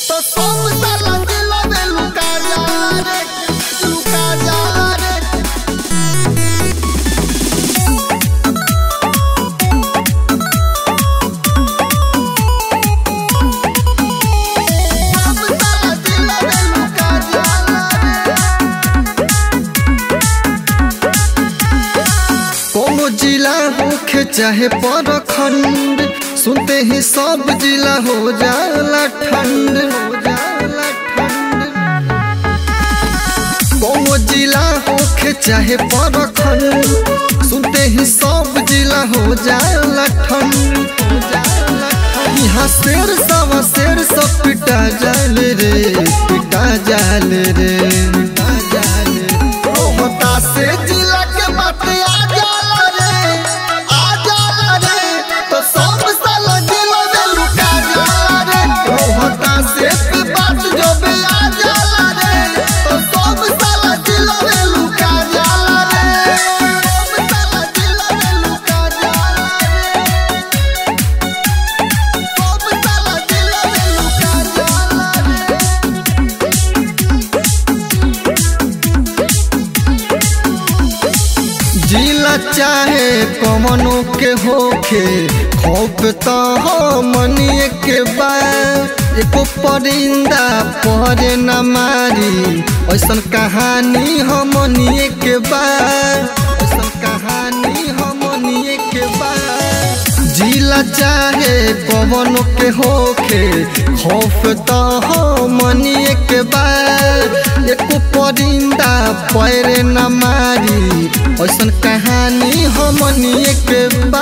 तो सब साला दिला में लुका जाला रे लुका जाला रे सब साला दिला में लुका जाला रे कोनो जिला होखे चाहे परखंड सुनते ही सब जिला हो जाला ठंड हो जाला ठंड कोनो जिला होखे चाहे परखंड सुनते ही सब जिला हो जाला ठंड हो जाला ठंड यहाँ शेर सवा शेर सब पिटा जाले रे पिटा जाले रे पिटा जाले रे। रोहता से जिला के बात आ जाला रे आ जाला रे तो सब साला जिला में लुका जाला रे रोहता से पे बात जो भी आ जाला रे तो सब साला जिला में लुका जाला रे सब साला जिला में लुका जाला रे सब साला जिला में लुका जाला रे जिला चाहे कमनो के होखे खौफ तो हो मनिए के बा एको परिंदा पहरे न मारी ऐसन कहानी हमनिए के बा ऐसन कहानी हमनिए के बा जिला चाहे कवनो के होखे खौफ तो हो मनिए के बा एको परिंदा पैरे न मारी ऐसन कहानी हमनिए के बा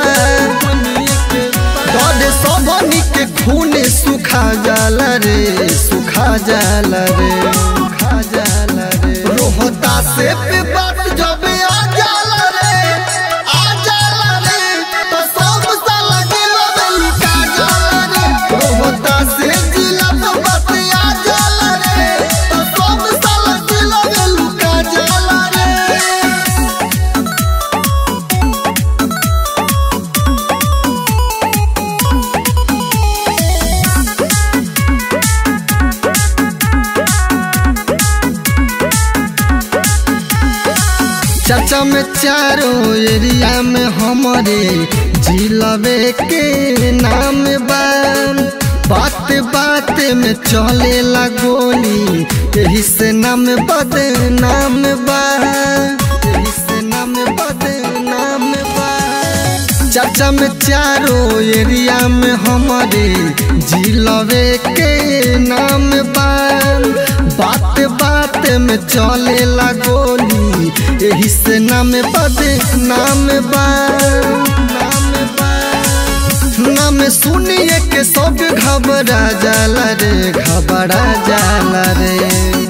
डरे सबनी के खूने सुखा जाला रे सुखा जाला रे सुखा जाला रे रोहता से पे बात जब आ जाला रे आ जाला रे तो सब साला जिला में लुका जाला रे रोहता से जिला पे बात आ जाला रे तो सब साला जिला में लुका जाला रे चाचा में चारों एरिया में हमारे जिलबे के नाम बा बात बात में चले ला गोली यही से नाम बदनाम बा यही से नाम बदनाम बा चाचा में चारों एरिया में हमारे जिलबे के नाम बा बात बात में चले ला गोली यही से नाम बद नाम बा नाम बा नाम सुनिए के सब घबरा जाला रे घबरा जाला रे